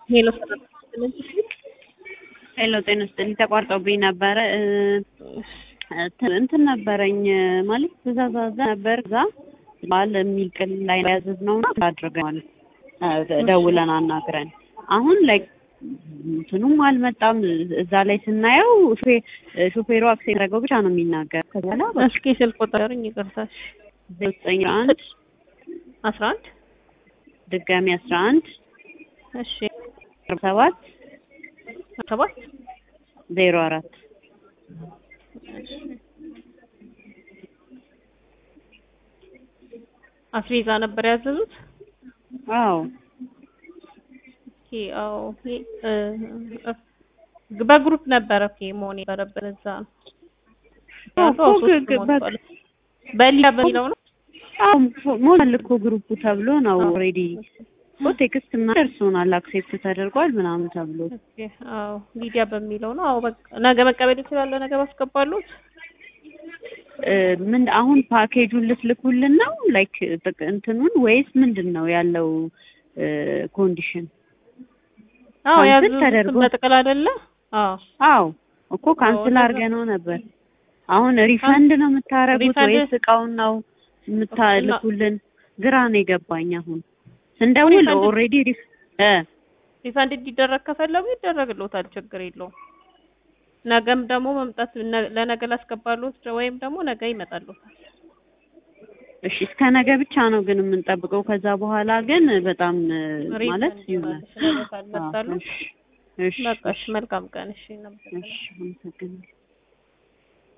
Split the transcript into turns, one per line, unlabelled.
ሄሎ
ሄሎ ጤና ይስጥልኝ። ተቋርጦብኝ ነበረ እንትን ነበረኝ ማለት ትእዛዝ አዘን ነበር እዛ ባል የሚል ቅል ላይ ያዘዝነው እና አድርገን ማለት ደውለን አናግረን አሁን ላይ እንትኑም አልመጣም። እዛ ላይ ስናየው ሾፌሩ አክሴ ያደረገው ብቻ ነው የሚናገር። ከዛ
እስኪ ስልክ ቁጥርኝ ይቅርታሽ
ዘጠኝ አንድ
አስራ አንድ
ድጋሚ አስራ አንድ
እሺ
ሰባት
ሰባት
ዜሮ አራት
አስቤዛ ነበር ያዘዙት።
አዎ
ኦኬ አዎ በግሩፕ ነበረ ኦኬ መሆን የነበረበት እዛ ነው። በሊያ በሚለው ነው
ሞላል እኮ ግሩፑ ተብሎ ነው ኦልሬዲ እኮ ቴክስት ምናምን ደርሶናል አክሴፕት ተደርጓል ምናምን ተብሎ
አዎ ሊዲያ በሚለው ነው። አዎ በቃ ነገ መቀበል ይችላል። ነገ ባስገባሉት
ምን አሁን ፓኬጁን ልትልኩልን ነው ላይክ እንትኑን ወይስ ምንድን ነው ያለው ኮንዲሽን?
አዎ
ካንስል
ያዙ
ተደርጎ
በጥቅል አይደለ? አዎ
አዎ እኮ ካንስል አድርገነው ነበር። አሁን ሪፈንድ ነው የምታረጉት
ሪፈንድ-
ወይስ እቃውን ነው የምታልኩልን? ግራ ነው የገባኝ። አሁን ስንደውል
ሪፈንድ-
ኦልሬዲ ሪፍ እ
ሪፋንድ እንዲደረግ ከፈለጉ ይደረግልዎታል፣ ችግር የለውም። ነገም ደግሞ መምጣት ነ- ለነገ ላስገባሉት ወይም ደግሞ ነገ ይመጣልዎታል።
እሺ እስከ ነገ ብቻ ነው ግን የምንጠብቀው። ከዛ በኋላ ግን በጣም ማለት
ሪፈንድ
ይሆናል።
ማለት ነው ካልመጣሉ
እሺ እሺ
በቃ እሺ፣ መልካም ቀን። እሺ ነበር
እሺ አመሰግናለሁ።